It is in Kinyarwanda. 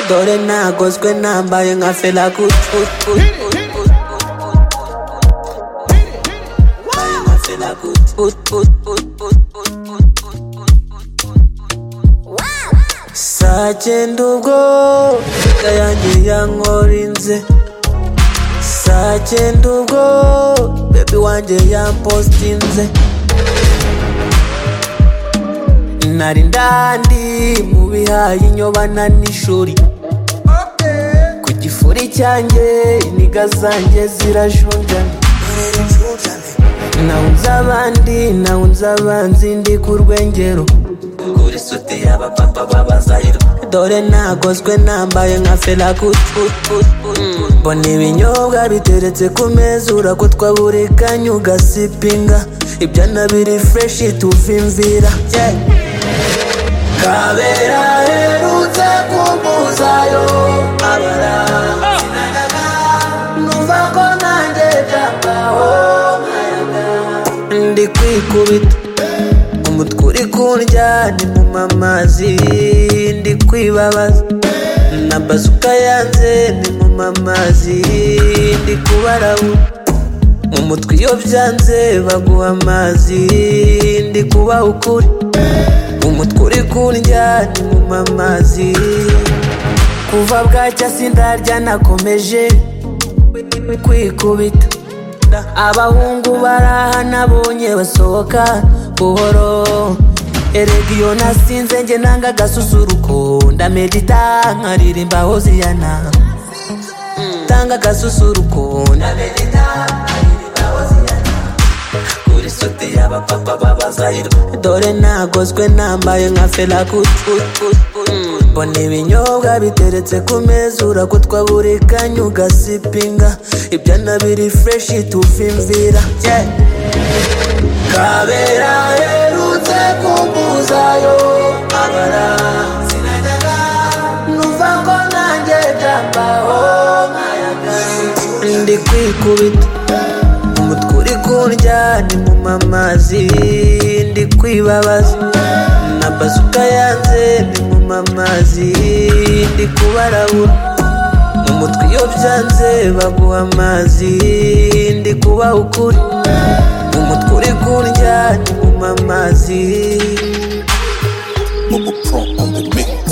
dore ntagozwe nambaye nka fela kutu saa cyenda ubwo imbwa yanjye yankorinze saa cyenda ubwo bebi wanjye yampostinze nari ndandi mu bihaye inyobana n'ishuri ku gifuri cyanjye iniga zanjye zirajunjana nawunze abandi nawunze abanzi ndi ku rwengero kuri sote y'abapapa b'abazayiro dore nagozwe nambaye nka fela kutu mbona ibinyobwa biteretse ku meza urakutwa buri kanya ugasipinga ibyo nabiri fureshi tuvimvira Yeah. kabera herutse kumbuzayo abara sinagaga numva ko nanjye byabaho ndi kwikubita umutwe uri kundya ni mu mamazi ndi kwibabaza na bazuka yanze ni mu mamazi ndi kubarabu mu mutwe iyo byanze baguha amazi ndi kubaha ukuri umutwe uri kundya ni mu mamazi kuva bwacya sindarya nakomeje kwikubita abahungu baraha nabonye basohoka buhoro erega iyo nasinze njye nanga agasusuruko ndamedita nkaririmba hoziyana tanga agasusuruko ndamedita nkaririmba hoziyana kuri sote y'abapapa b'abazahirwa dore nagozwe nambaye nka fela kutu mbona ibinyobwa biteretse ku meza urakutwa buri kanya ugasipinga ibyo nabiri fureshi tuvimvira Yeah. kabera herutse kumbuzayo abara sinajyaga numva ko nanjye byambaho nkayaga ndi kwikubita umutwe uri kundya ni mu mamazi ndi kwibabaza na bazuka yanze ni mu mamazi ndi kubarabura mu mutwe iyo byanze baguha amazi ndi kubaha ukuri umutwe uri kundya ni mu mamazi Bubba Pro on the mix.